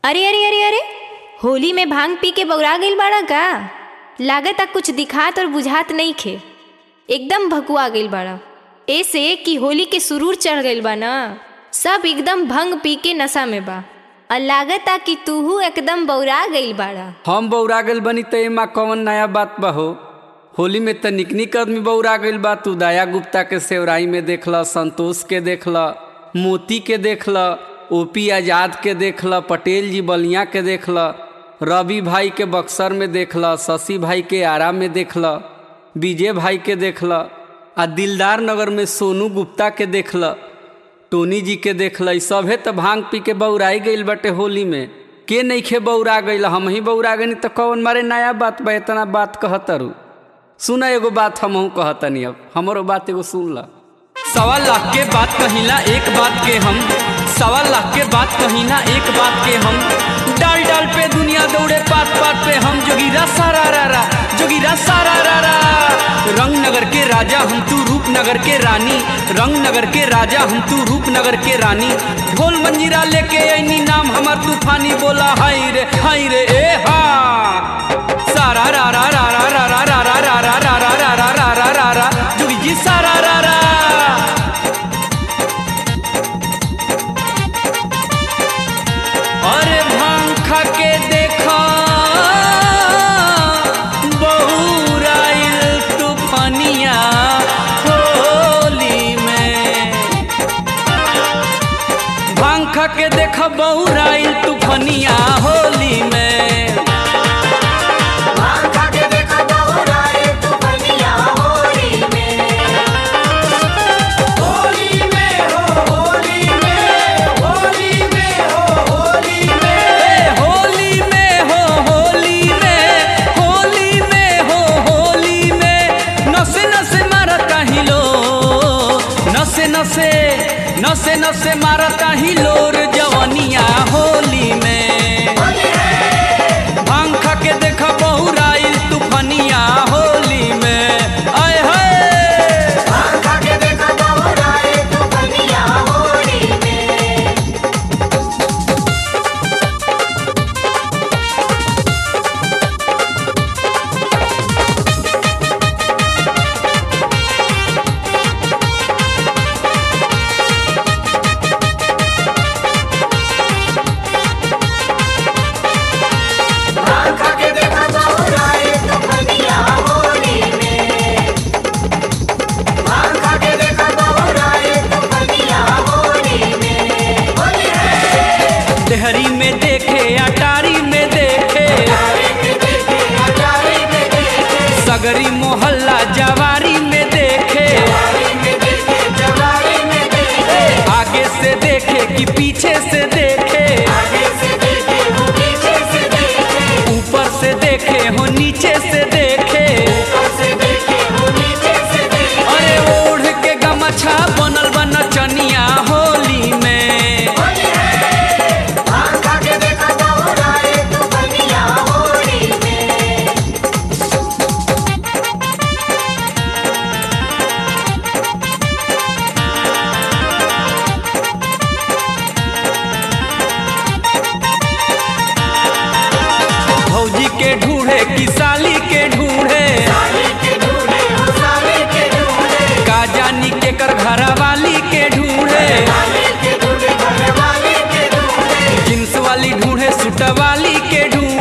अरे अरे अरे अरे होली में भांग पी के बौरा गइल बाड़ा का लागता कुछ दिखात और बुझात नहीं खे एकदम भकुआ गइल बाड़ा ऐसे कि होली के सुरूर चढ़ गइल बा ना सब एकदम भंग पी के नशा में बा और लागता कि तूहू एकदम बौरा गइल बाड़ा हम बौरा गइल बनी त एमा कौन नया बात बा हो होली में त निक निक आदमी बौरा गइल बा तू दया गुप्ता के सेवराई में देखल संतोष के देखल मोती के देखल ओपी आजाद के देखल पटेल जी बलिया के देखल रवि भाई के बक्सर में देखल शशि भाई के आरा में देखल विजय भाई के देखल आ दिलदार नगर में सोनू गुप्ता के देखल टोनी जी के देखल सभे त भांग पी के बौराई गइल बाटे होली में के नइखे बौरा गइल हम ही बौरा गनी त कौन मारे नया बात बा इतना बात कहतरू सुना एगो बात हमहू कहतनी अब हमरो बात एगो सुन ला सवा लाख के बात कहिला एक बात के हम सवा लाख के बात कहिला एक बात के हम डाल डाल पे दुनिया दौड़े पात पात पे हम जोगिरा सारा रा रा जोगिरा सारा रा रा रंग नगर के राजा हम तू रूपनगर के रानी रंग नगर के राजा हम तू रूपनगर के रानी ढोल मंजीरा लेके ऐनी नाम हमर तूफानी बोला हाय रे हाय रे ए हा सारा रा रा रा रा रा रा रा रा रा रा रा रा रा रा रा रा रा रा जोगी जी सारा रा रा अरे भांग खा के देखा बहुराइल तूफानिया होली में भांग खा के देखा बहुराइल तूफानिया होली में भांगा के देखा बहुराए तू बनिया होली में होली में हो होली में होली में हो होली में ए, होली में हो होली में होली में हो होली में नसे नसे मारता ही लो नसे नसे नसे नसे मारता ही लोर जवनिया होली में भांग खा के देखा बहुराइल तूफानिया होली में आय हाय भांगा के देखा बहुराए तू बनिया होली में भांगा के देखा बहुराए तू बनिया होली में भांगा के देखा बहुराए तू बनिया होली में होली है देहरी में देखे अटारी में देखे सगरी मोहल्ला जवारी में देखे आगे से देखे कि पीछे से देखे ऊपर से देखे हो नीचे से देखे अरे ओढ़ के गमछा बनल बन चनिया होली में भौजी के ढूढ़े कि साली के ढूढ़े का जानी के कर घर वाली के ढूढ़े जींस वाली ढूढ़े सूट वाली के ढूढ़े